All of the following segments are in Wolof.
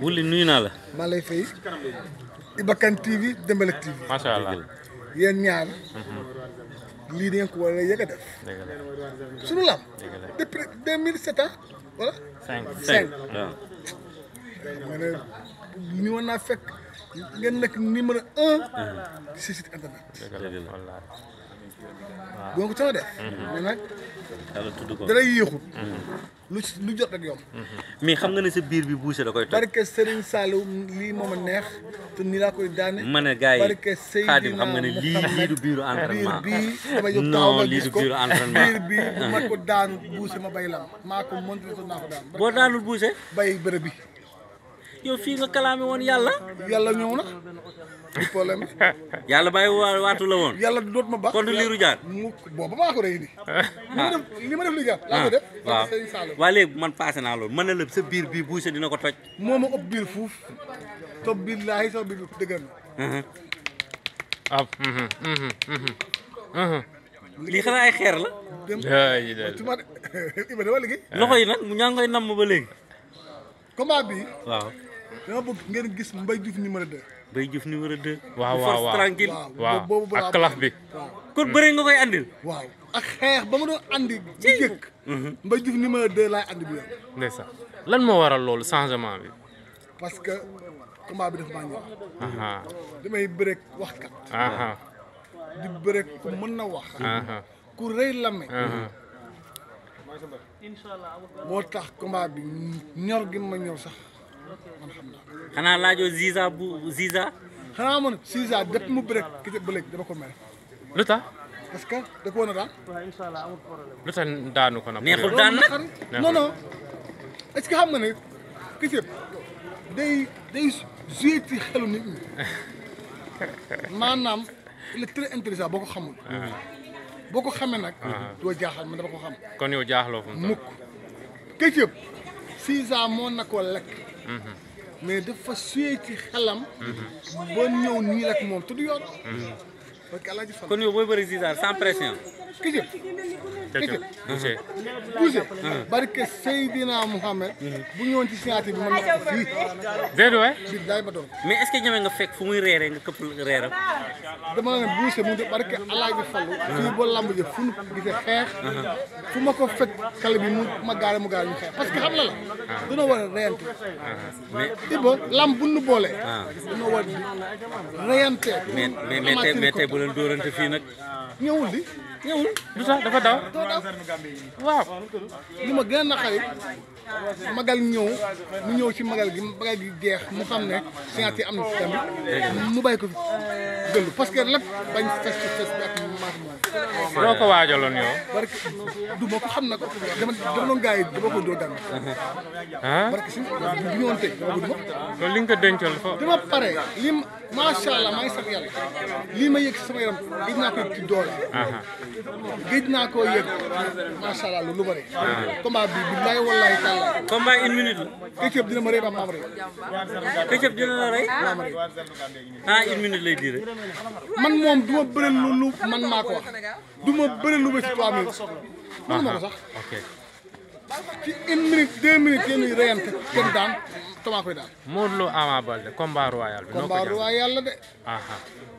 Wuli nuyu naa la. maa lay fay Iba Kane TV Dembalek TV macha allah yéen ñaar lii da ngeen ko war a yëg a def dëgg la suñu lam depuis deux mille sept ans wala cinq cinq waaw. ma ne ni woon naa fekk ngeen nekk numéro un si site internet dëgg la wallaahi boo ko sama def mais nag yàlla tudd ko. dara yéexul lu ci lu jot rek yomb mais xam nga ne sa biir bi buuse da koy toj. barke Serigne Saliou lii moom a neex te nii laa koy daane ma ne gars yi barke Seydina Xaadim xam nga ne lii lii du biiru biir entraînement. bii dama jóg taxaw non ma lii gis du ko biiru entraînement. biir bii bu ma ko daanu buuse ma bay lam maa ko monté so naa ko daan boo daanul buuse bay bërëb bi yow fii nga kalaame woon yàlla. yàlla ñëw na du problème yàlla bàyyi waa waatu la woon. yàlla doot ma ba kon du liiru jaar. mu booba maa ko rey ni li ma def li ma def li jaar laa ko def waaw barke Serigne Saliou waa léegi man passé naa loolu mën na la sa biir bii buuse dina ko toj. moo ma ëpp biir fuuf te billaahi sax biir dëgër na ab lii xanaa ay xeer la. dem ay del tu ma de Iba dama liggéey loxo yi nag mu ñaa ngi koy namm ba léegi. combat bi waaw. dama bëgg ngeen gis Mbaye Diouf numéro 2 Bay Diouf numéro 2. waaw bu waaw force waaw. tranquille waaw boobu ak kalaf bi waaw kon bëre nga koy andil. waaw ak xeex ba ma doon andi bu jëkk Mbaye Diouf numéro 2 laay andi bi yoon ndeysaan lan moo waral loolu changement bi parce que combat bi daf maa ñëw aha damay bëreeg waxkat aha di bëreeg ku mën na wax aha ku rëy lame aha moo tax combat bi ñor gi ma ñor sax man xam naa xanaa laajoo Ziza bu Ziza. xanaa man Cisa depuis mu bëreeg ki ba léegi dama ko mere lu tax parce que da ko woon a daan lu tax daanu ko nag neexul daan nag. non non est-ce que xam nga ne Ketchup day day joué ci xelu nit ñi maanaam il est très intéressant boo ko xamul. boo ko xamee nag. doo jaaxal man dama ko xam. kon yow jaaxloo fu mu toll mukk Ketchup six ans moo na koo lekk. mais dafa joué ci xelam. ba ñëw nii rek moom te du yoon. parce que Alaaji Fall. kon yow booy bëri Ziza sans pression. Ketchup Ketchup Boucher Boucher. barke Seydina Mouhamed. bu ñëwoon ci signature bi mën na ko fii. déedéet waay billaay ba doon. mais est-ce que ñeme nga fekk fu muy reeree nga këpp reeram. dama ne Boucher mu de barke Alaaji Fallu fii ba lamb ji fu nu gisee xeex fu ma ko fekk xale bi mu ma gaare mu gaare ñu xeex parce que xam la la dañoo war a reyante mais Iba lamb bu nu boolee ah dañoo war di reyante mais mais mais tey mais tey bu leen dóorante fii nag. ñëwul di ñëwul. lu tax dafa daw doo daw waaw li ma gën a naqari magal ñëw mu ñëw ci magal gi magal gi jeex mu xam ne signature am na tamit mu bàyyi ko fi gëllu parce que lépp bañ fes ci fes bi ak maat moom loo ko waajaloon yow barke du ma ko xam na ko dama dama doon gars yi dama ko doo daan ah barke si bu ñëwoon tey dama ko duma loolu li nga ko dencal fa dama pare li ma macha allah maa ngi sant yàlla lii ma yëg si sama yaram géej naa ko yëg ci doole aha géej naa koo yëg macha allah lu lu bëri combat bi billaay wallaay taala combat une minute la. Ketchup dina ma rëy ba maam rëy Ketchup dina la rey. maam rëy ah une minute lay diire. man moom du ma bëri lu lu man maa ko wax du ma bëri lu ba si trois minutes mënu ma ko sax ok ci une minute deux minutes yéen ñuy reyante kenn daan tamaa koy daan Modou Lo Ama Baldé combat royal bi noo ko combat jàng roi yàlla de aha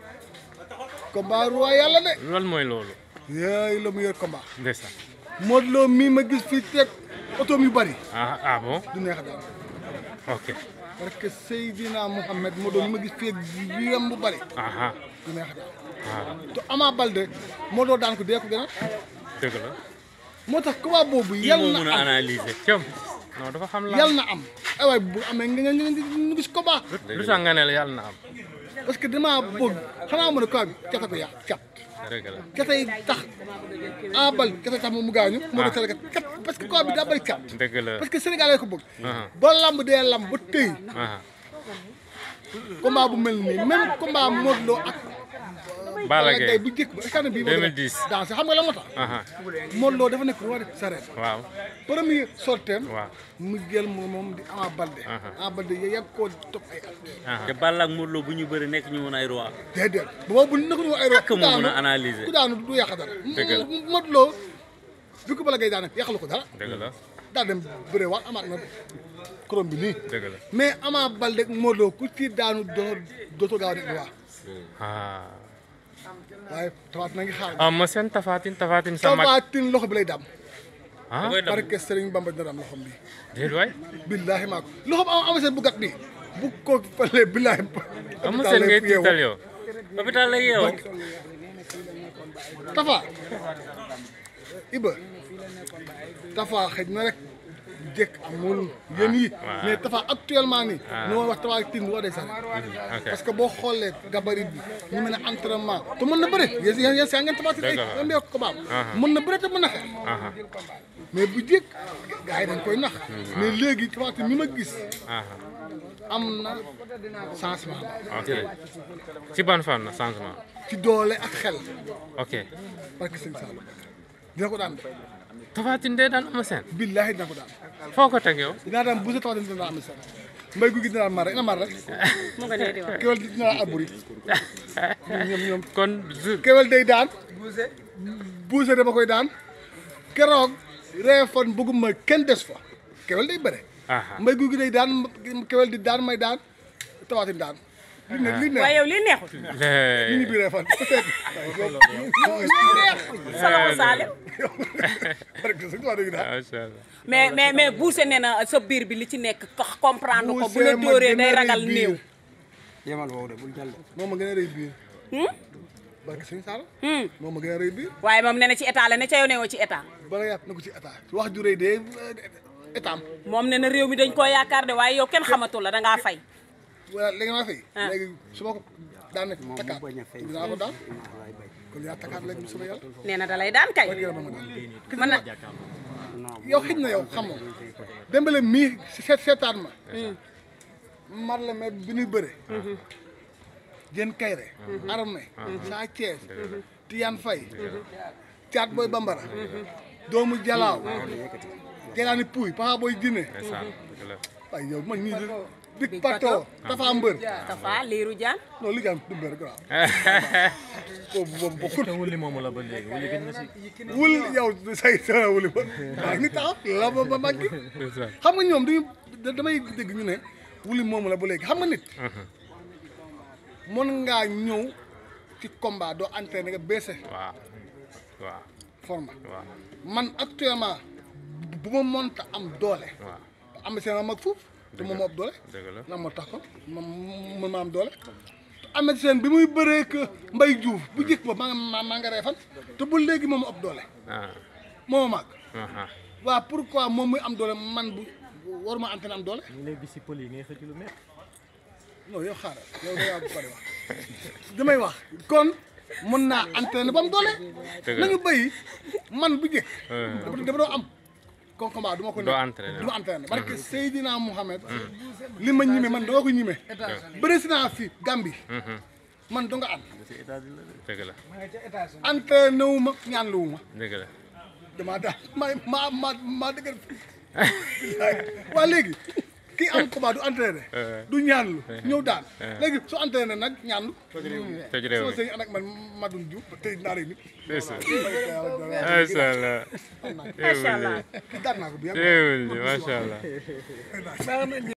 combat roi yàlla de lan mooy loolu yooyu la mu yor combat ndeysaan Modou Lo mii ma gis fii teg otoom yu bari ah ah bon du neex a daan ok parce que Seydina Mouhamed Modou Lo mi ma gis fii wiyam bu bari aha du neex a daan ah te Ama Baldé Modou Lo daan ko dee ko gën a dëgg la moo tax combat boobu kii yal moo na mun a am analyser. cëm non dafa xam la yal na am ay waay bu amee nga nga nga ñu gis combat lu tax nga ne la yàlla na am parce que damaa bëgg xanaa mën a quoi bi cata ko yàq cat dëgg la catay tax Ama Baldé catay tax moom mu gaañu moo tax cat cat parce que quoi bi daa bëri cat dëgg la parce que Sénégalais ko bëgg aha ba lamb dee lamb ba tëy aha combat bu mel nii même combat Modou Lo ak Balla Gaye bu njëkk ba est bii 2010. dans xam nga la moo tax aha Modou Lo dafa nekk roi de sarène waaw premier sorteem waaw mu jël moom moom di Ama Baldé Aha. Ama Baldé yow yàgg koo topp ay at aha te Balla ak Modou Lo bu ñu bëri nekk ñu woon ay roi. déedéet boobu bu nekk ñu ay roi ak moo mun a analyser. ku daanu du yàq dara Dëgg la. Modou Lo bi ko Balla Gaye daanaka yàqalu ko dara dëgg la daal dem bëre waat amaat na korom bi nii dëgg la mais Ama Baldé Modou Lo ku ci daanu doo dootoo gaaw a dégg waa ah waaye tawaat na ngi xaar ah ma seen tafaatin tafaatin sa mag tawaatin loxo bi lay dam ah koy dam barke Serigne Bamba dina dam loxom bi déet waay billaahi maa ko loxo am ama seen bu gat bi bu ko falee billaahi am ma seen ngay tiital yow hôpital lay yeewoo Tafa Iba Tafa xëj na rek jëkk amul yéen yi waaw. mais Tafa actuellement nii Ah. ñu wax Tafa tin waa des arènes ok parce que boo xoolee gabarit bi ñu mën a entraînement te mën na bëri yéen yéen yéen saa ngeen Tafa tin ay Dëgg la. yéen mbéy ko baam Ah. mën na bëri te mën na xeex aha mais bu jëkk gars yi dañ koy nax mais léegi Tafa tin mi ma gis aha am na changement ok ci ban fan na changement ci doole ak xel ok parce que sëñ Saalum dina ko daan de tafaatin dee daan ama seen billaahi dina ko daan foo ko teg yow dinaa daan bu sa Tafa tin dina am sax mbay gu gi dina mar rek na mar rek mu nga nee di wax kewel dina arburi ñoom ñoom kon jour kewel day daan buuse dama koy daan keroog reefan bëgguma kenn des fa kewel day bëre aha mbay gu gi day daan kewel di daan may daan tawaatin daan li ne li ne waaye yow lii neexul li ñu bi reefan sa loxo Salim barke sëñ Tuubaa dëgg daal macha allah mais mais mais buuse nee na sa biir bi li ci nekk ko- comprendre ko bu la Buuse ma dóoree gën a day rëy ragal biir. néew yemal woowu de bul jàll. moom ma gën a rëy biir Hmm? barke sëñ Sall Hmm. moom ma gën a rëy biir waaye moom nee na ci état la ne ca yow newoo ci état bala yàpp na ko ci état wax ju rëy de état am moom nee na réew mi dañ koo yaakaar de waaye yow kenn xamatul la dangaa fay voilà léegi maa fay Ah. léegi su ma ko daan ne moom takkaat mu bañ a fay. dinaa ko daan waay bay. kon yaa takkaat léegi sama yàlla nee na da lay daan kay barke yàlla ma daan mën na yow xëj na yow xamoo Dembélé mii seet seetaan ma mar la mais bi ñuy bëre jën kayre armé saa Thiès Tidiane Faye Thiat Boy Bambara doomu Jalaaw jagaani Pouy Papa Boy Djiné ndeysaan dëgg la waaye yow man ñii di Big Pato Tafa Mbër Tafa liiru jaan non li jaan du mbër grave boobu boobu bokkul wuli moomu la ba léegi wuli gëj na si wul yow say sa wuli ba maa ngi taxaw la ba ba mag gi ndeysaan xam nga ñoom dañu da- damay dégg ñu ne wuli moomu la ba léegi xam nga nit mën ngaa ñëw ci combat doo entraîné nga baissé waaw waaw forme waaw man actuellement bu ma mënta am doole waaw am seen ma mag foofu te moom moo ëpp doole dëgg la lan moo tax ko ma mën ma am doole am seen bi muy bëree que Mbay Juuf bu jëkk ba maa nga maa nga reefan te ba léegi moom ëpp doole ah moo ma mag aha waaw pourquoi moom muy am doole man bu waruma entraîné am doole ñu léegi si pël yi ngay xëcc lu métti non yow xaaral yow da ngaa bari wax damay wax kon mën naa entraîné ba am doole Dëgg la. nañu béy man bu jëkk Euh. dafa dafa doo am kon combat du ma ko Doo ne entraîné. du ma entraîné parce que Seydina Mouhamed li ma ñime man doo ko ñime bëri si naa fi Gambie man do nga am dëgg la entraîné wu ma ñaan lu wu ma dëgg la damaa daal ma ma ma maa dëgër waa léegi kii am combat du entraîné du ñaanlu ñëw daal léegi su entraîné nag ñaanlu tëj réew sama mi sëñ ànd ak man Madoune Diouf tey naa rey nit ndeysaan macha allah macha allah kii daan naa ko bu yàgg réewul ji macha allah